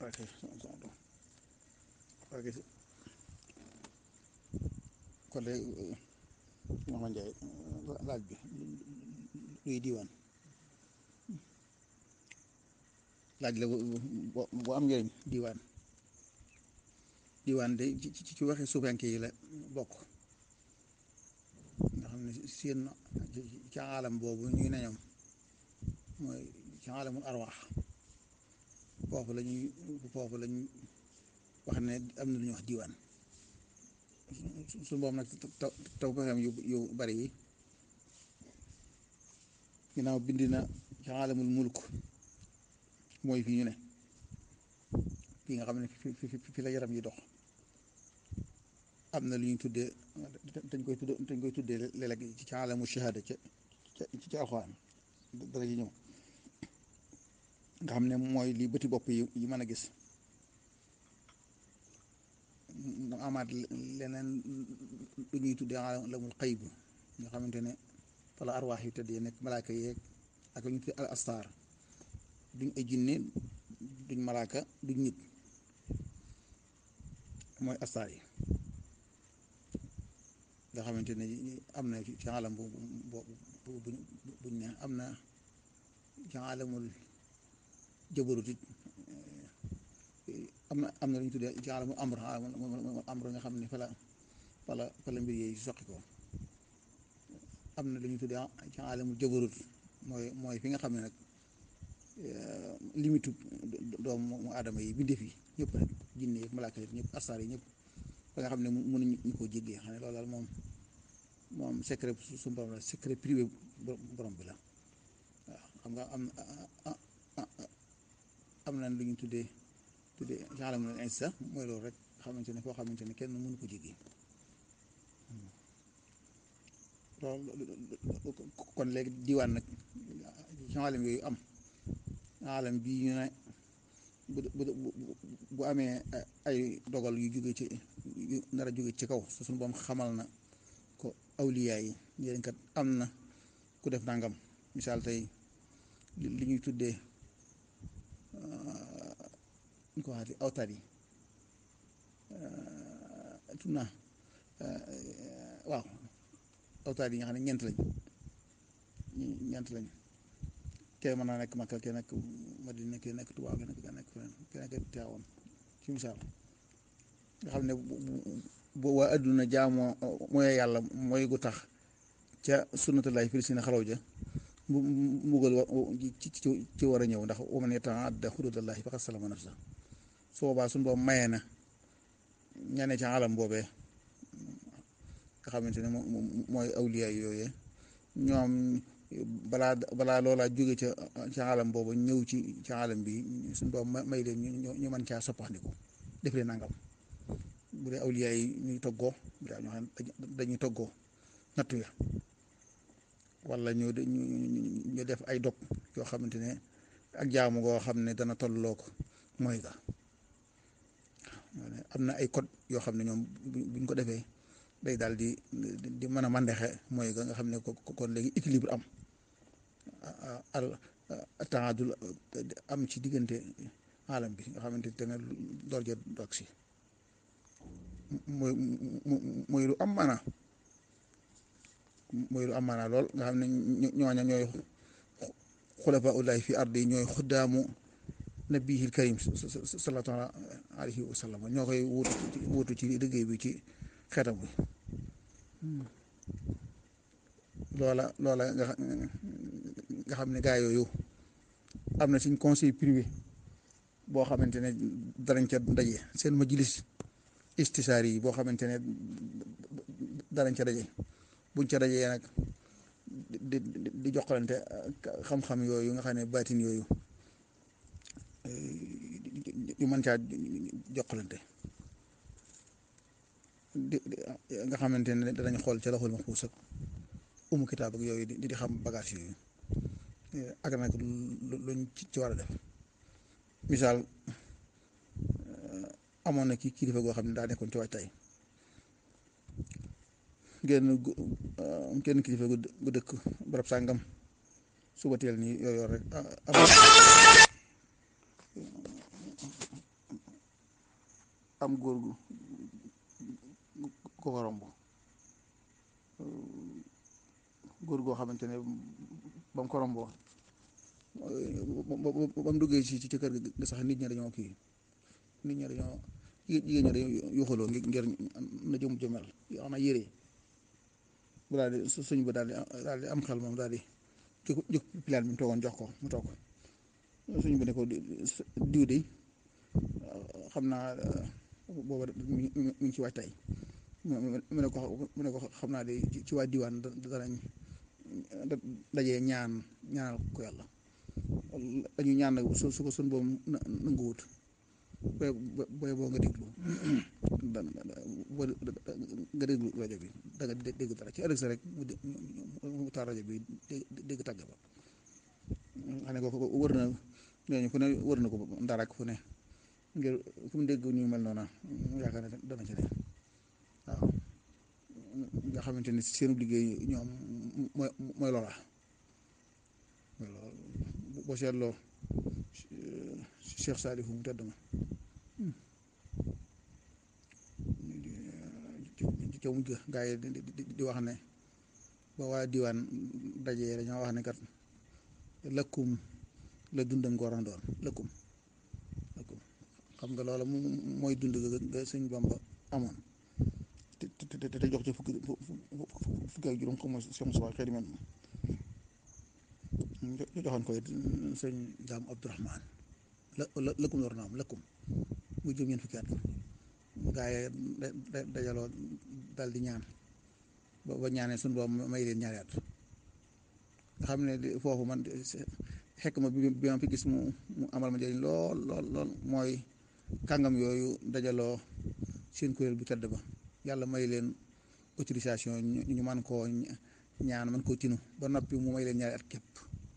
ok ok kon de Mouhamed Ndiaye laaj bi luy diiwaan laaj la bu am njëriñ diiwaan diiwaan de ci ci waxi suufanke yi la bokk nga xam ne seen ci aalam boobu ñuy ne ñoom mooy ci aalamul arwaax foofu la ñuy foofu la ñuy wax ne am na lu ñuy wax diiwaan su boobu nag taw taw fexeem yu yu bari yi ginnaaw bind na ci aalamul mulk mooy fii ñu ne fii nga xam ne fi fi la yaram yi dox am na lu ñuy tuddee dañ koy tuddee dañ koy tuddee léeg-léeg ci aalamu shahada ca ca ci alxuraan dara ci ñëw nga xam ne mooy li bëti bopp yi yi mën a gis mu amaat leneen lu ñuy tuddee aalamul xayb nga xamante ne fala arwaax yu tëddee nekk malaaka yeeg ak lu ñu tuddee al astar duñ ay jinne duñ malaaka duñ nit mooy astar yi nga xamante ne am na ci alam bu bu buñ ne am na ci alamul jabarut it am na am na lu ñu tuddee ci alamul amr amr nga xam ne fala fala fala mbir yi soqi ko am na lu ñu tuddee ci alamul jabarut mooy mooy fi nga xam ne nag limitu doomu aadama yi bindeef yi ñëpp rek jinne yi malaaka yi ñëpp astar yi ñëpp ba nga xam ne mënuñu ñu ko jéggee xam ne loolu daal moom moom secret su borom la secret privé borom bi la waaw xam nga am am na lu ñu tuddee tuddee genre na insta mooy loolu rek xamante ne foo xamante ne kenn mënu ko jéggee loolu kon léegi diwaan nag ci alam yooyu am alam bii ñu ne bu bu bu amee ay dogal yu jóge ci yu nar a jóge ci kaw su suñu boom xamal na ko awliyaa yi njëriñ kat am na ku def nangam misaal tey li ñuy tuddee ñu ko waxati awtaat yi tun naa waaw awtaat yi nga xam ne ñeent lañ ñeent lañ kee mën naa nekk Makka kee nekk Madina kee nekk Tuubaa kee nekk nekk feneen kee nekk Tiwaawan ci misaal nga xam ne bu waa adduna jaamoo mooy yàlla mooy gu tax ca sunnatullahi fil si na xalaw ja mu mbugal ci ci war a ñëw ndax wa man yata'adda xududallahi faqad salama nafsa su boobaa suñu boobu mayee na ñane ci alam boobee nga xamante ne mooy awliya yooyee ñoom balaa balaa loolaa jóge ca ca alam boobu ñëw ci ci alam bi suñu boobu may leen ñu ñu mën caa soppandiku def leen nangam bu dee awliya yi ñuy toggoo bu dee ñoo xam dañuy toggoo nattu ya wala ñu ñu def ay dog yoo xamante ne ak jaamu goo xam ne dana tolloo ko mooy ga am na ay code yoo xam ne ñoom buñ ko defee day daal di di mën a mandexe mooy ga nga xam ne kon léegi équilibre am al taadul am ci diggante alam bi nga xamante ne door ja dog si mooy mooy lu am maanaa mooy lu am maanaa lool nga xam ne ñooña ñooy xulafa ullahi fi ardi ñooy xuddaamu nabiyil karim sallallahu alayhi wa sallam ñoo koy wutu wutu ci liggéey bi ci xeetam bi loola loola nga nga xam ne gaa yooyu am na suñ conseil privé boo xamante ne danañ ca daje seen majlis istisaar yi boo xamante ne danañ ca daje buñ ca dajee nag di di joxalante xam-xam yooyu nga xam ne baatin yooyu yu mën caa joxalante di nga xamante ne danañ xool ca loxol maxfuus ak umu kitaab ak yooyu di di xam bagage yooyu ak nag luñ ci war a def misaal amoon na ki kilifa goo xam ne daa nekkoon ci waajtaay genn genn kilifa gu dëkk barab sàngam suba teel nii yooyu rek am góor gu ko ko romb góor goo xamante ne ba mu ko romboo ba mu duggee ci ci kër gi sax nit ñi dañoo kii nit ñi dañoo jigéen ñi dañoo yuxaloo ngir na jëm jëmel yoo xam ne yére bu daal di suñ bu daal di daal di am xel moom daal di jóg jóg pilaan bi mu toogoon jox ko mu toog suñ bu ne ko diw de xam naa booba mi ngi ci waajtaay mu ne ko mu ne ko xam naa de ci waa diwaan danañ dajee ñaan ñaanal ko yàlla dañu ñaan nag su su ko sun boobu nangu wut booy booy boo nga déglu nga déglu rajo bi da nga dégg dara ci ëllëg sa rek mu taal rajo bi dégg tàgg ba xam ne ko wër na ñooñu fu ne wër na ko ndar ak fu ne ngir fu mu dégg ñu mel noona mu yaakaar ne dana ci ne waaw nga xamante ni seen liggéey ñoom mooy mooy loola mooy loola boo seetloo Cheikh Saalihu mu tedd ma ca mujj gaa yi di wax ne ba waa diwaan dajee dañoo wax ne kat lëkkum la dundam ngooran doon lëkkum lëkkum xam nga loola mooy dund ga sëñ Bamba amoon te te te jox ci fukki fukki ak juróom xam nga Cheikh Moussa xëy na joxoon koy sëñ Daam Abdourahman la la lëkkum door na am lëkkum mu jëm ñeent fukki at gaa yi dajaloo dal di ñaan ba ba ñaanee suñu boobu may leen ñaari at nga xam ne foofu man xekk ma bi bi ma fi gis mu mu amal ma njëriñ lool lool lool mooy kàngam yooyu dajaloo seen kuréel bu tedd ba yàlla may leen autorisation ñu man koo ñaan man koo tinu ba noppi mu may leen ñaari at képp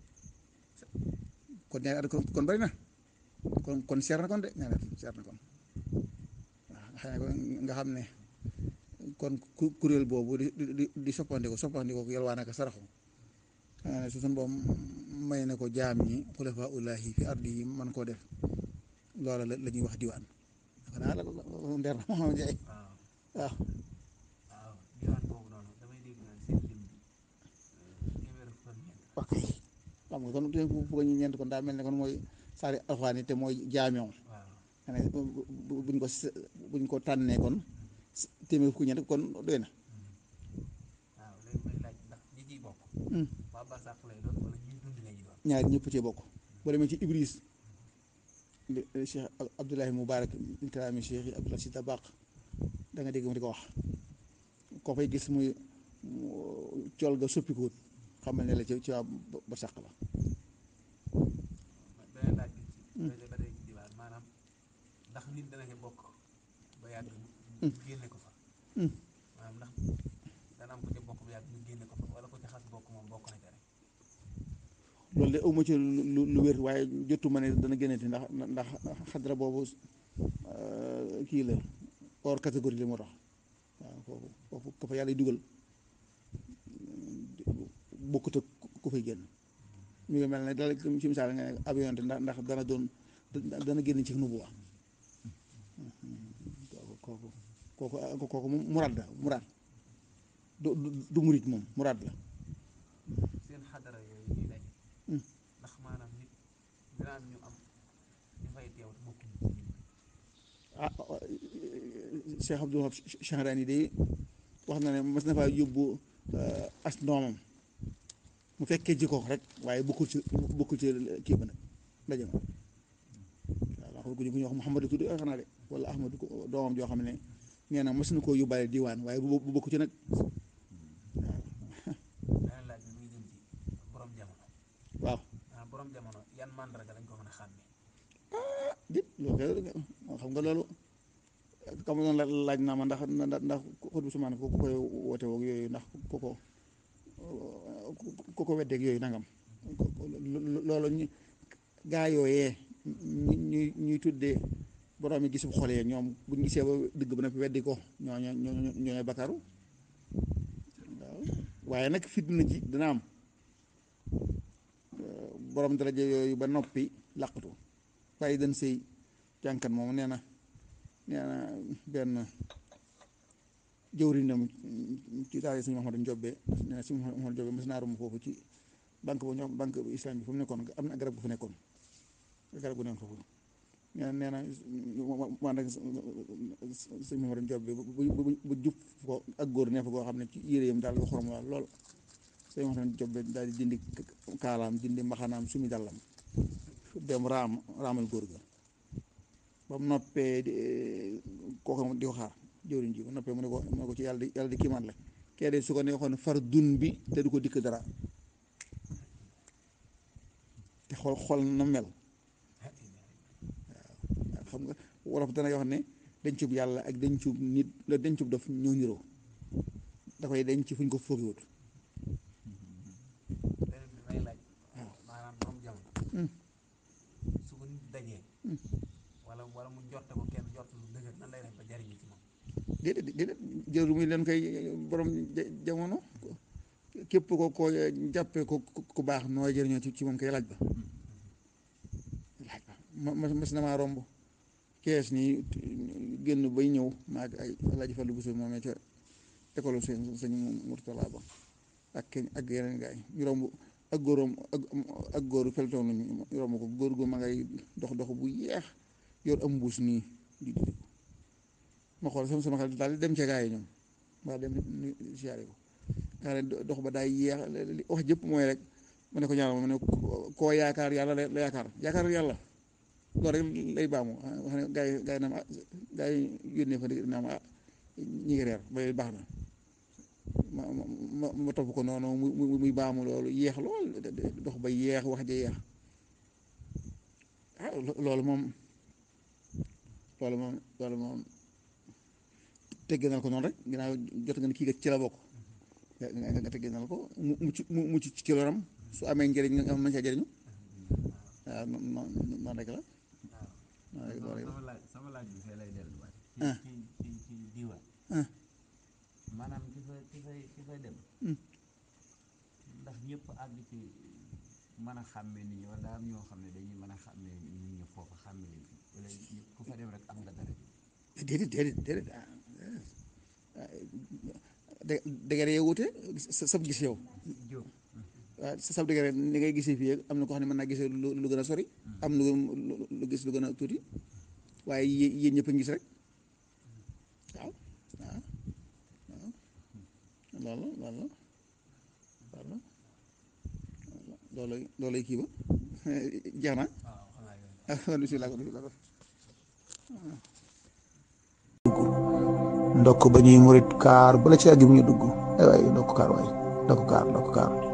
kon ñaari at kon bari na kon kon seer na kon de ñaari at seer na kon waaw nga xam ne kon kuréel boobu di di di soppandiko soppandiko yalwaa naka saraxu xanaa ne su suñ boom may na ko jaam ñi xulafa ullahi fi ardi yi man koo def loola la ñuy wax diwaan xanaa la ndeer na moo jaay waaw waaw diwaan boobu noonu damay dégg naan seen lim bi téeméer fukk ak ñeent ok xam nga kon te fukk ñu ñeent kon daa mel ne kon mooy saari alxuraan yi te mooy jaamew waaw xanaa buñ ko buñ ko tànnee kon téeméer fukk ñeent kon doy na waaw léegi may laaj ndax ñi ciy bokk waa barsàq lay doon wala ñuy dund lañuy doon ñaari ñëpp cee bokk boo demee ci Ibris li Cheikh Abdoulahi Moubarak min kalaami Cheikh yi Abdoulaye Si Dabaq da nga dégg mu di ko wax koo fay gis muy col ga soppikuwut xamal ne la ci ci waa ba sàq la beneen laaj bi ci ba ba tey ci diwaan maanaam ndax nit dana ci bokk ba yàgg ñu génne ko fa maanaam ndax dana am ko ci bokk ba yàgg ñu génne ko fa wala ko ci xas bokk moom bokk na ca rek loolu de awma ci lu lu wér waaye jotuma ne dana génnati ndax ndax xadra boobu kii la hors catégorie li moo tax waaw foofu foofu ko fa yàlla dugal bokkut ak ku fay génn mi ngi mel ne dala ci misaal nga ne avion te ndax ndax dana doon dana génn ci nubuwa kooku kooku kooku kooku muraad la muraad du du murit moom muraad la seen xadara yooyu ñuy daje ndax maanaam nit dina am ñu am ñu fay teew te bokkuñu ci lim bi ah Cheikh Abdou Wahab Chahrani de wax na ne mas na faa yóbbu as ndoomam mu fekkee ji ko rek waaye bokkul ci bokkul ci kii ba nag ndaje ma waaw wax dëgg ñu wax Mouhamadou tudd xanaa de wala Ahmadu ko doomam joo xam ne nee na mas na koo yóbbaale diwaan waaye bu bu bokk ci nag beneen laaj bi muy jëm ci borom jamono waaw maanaam borom jamono yan màndarga lañ ko mën a xàmmee dit loolu kay xam nga loolu xam nga noonu laaj naa ma ndax ndax ndax xut bu sumaan ko ku koy woote woog yooyu ndax ku ko ku ko weddeeg yooyu nangam loolu ñu gaa yooyee ñu ñuy ñuy tuddee borom yi gisub xoolee ñoom bu ñu gisee ba dëgg ba nag weddi ko ñoo ñoo ñoo ñooy bakaru waaw waaye nag fitna ji dina am borom daraja yooyu ba noppi làqatu waaye dañ sëy jànkat moom nee na nee na benn jëwriñam ci daal suñu Mouhamadou Ndiobbe nee na suñu Mouhamadou Ndiobbe mas naa romb foofu ci banque bu ñoom banque bu islam bi fu mu nekkoon am na garab gu fa nekkoon garab gu nekkoon foofu nee na nee na man nag suñu Mouhamadou Ndiobbe bu bu bu jub ko ak góor ne fa goo xam ne ci yére yam daal nga xorom waa lool suñu Mouhamadou Ndiobbe daal di dindi kaalaam dindi mbaxanaam sumi dallam dem raam raamal góor ga ba mu noppee kooku di ko xaar jëwriñ ji ba noppee mu ne ko mu ne ko ci yàlla di yàlla di kiimaan la kee de su ko neexoon far dun bi te du ko dikk dara te xool xool na mel waaw xam nga wolof dana wax ne dencub yàlla ak dencub nit la dencub daf ñoo niroo da koy denc fu ñu ko foogiwut beneen bi may laaj maanaam borom jamono su ko nit dajee wala wala mu njorte ko kenn njort lu dëgër nan lay def ba jariñu ci moom déedéet déedéet jëru muy leen koy borom jamono képp ko ko jàppee ko ku baax nooy jëriñoo ci ci moom koy laaj ba laaj ba ma mas na maa romb kees nii génn bay ñëw maag ay alaaji Fallu Buso moomee ca école sëñ sëñ Murtala ba ak keñ ak yeneen gaay ñu romb ak góoram ak ak góoru peltoon lañu ñu romb ko góor gu ma ngay dox dox bu yeex yor am mbuus nii di di ma xool sama sama xel daal dem ca gaa yi ñoom mbaa dem siyaare ko nga ne dox ba daay yeex li wax jëpp mooy rek ma ne ko ñaanal ma ne koo yaakaar yàlla la yaakaar yaakaar yàlla loolu rek lay baamu wax ne gaa yi gaa yi naam ah gaa yi yónnee fa naam ah ñi ngi reer ba baax na ma ma ma topp ko noonu muy muy baamu loolu yeex lool dox ba yeex wax ja yeex ah loolu moom loolu moom loolu moom tegginal ko noonu rek ginnaaw jot nga ne kii ci la bokk nga nga tegginal ko mu mucc mu mucc ci loram su amee njëriñ nga mën caa jëriñu waaw noonu noonu rek la waaw sama laaj sama laaj bi fee lay delluwaat ah ci ci ci diwaan ah maanaam ki fay ki fay ki fay dem ndax ñëpp àgg ci mën a xàmmee nit ñi wala daa am ñoo xam ne dañuy mën a xàmmee nit ñi foofu xàmmee leen fi wala ñëpp ku fa dem rek am nga dara déedéet déedéet déedéet ah dé- dégere yow wute sa sab gis yow jóg waaw sa sab dégere ni ngay gisee fii ak am na ko xam ne mën naa gisee lu lu gën a sori am lu lu gis lu gën a tuuti waaye yé- yéen ñëpp a ngi gis rek waaw waaw waaw loolu loolu loolu loolu loolu kii ba jeex na waaw xanaa yooyu ah kon bisimilah kon bisimilah ndokk ba ñuy murit kaar bala ci àgg bi ñu dugg ay waay ndokk kaar waay ndokk kaar ndokk kaar